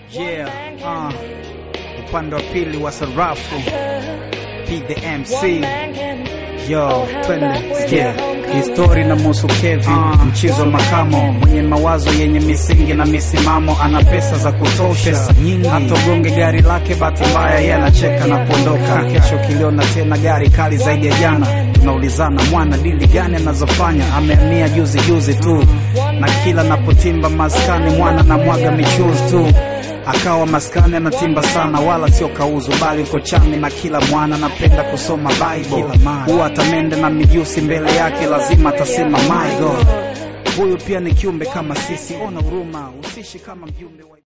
Yeah, uh, upande wa pili wa sarafu P the MC Yo, twende sikia histori na musu Kevi uh, mchizo makamo mwenye mawazo yenye misingi na misimamo, ana pesa za kutosha pesa nyingi, hatogonge gari lake, bahati mbaya yeye anacheka na kuondoka. Kesho kiliona tena gari kali zaidi ya jana, tunaulizana mwana dili gani anazofanya, amehamia juzi juzi tu, na kila napotimba maskani mwana na mwaga michuzi tu akawa maskani anatimba sana, wala sio kauzu, bali uko chami na kila mwana anapenda kusoma Bible. Huwa atamende na mijusi mbele yake, lazima atasema my God, huyu pia ni kiumbe kama sisi. Ona huruma, usishi kama mjumbe wa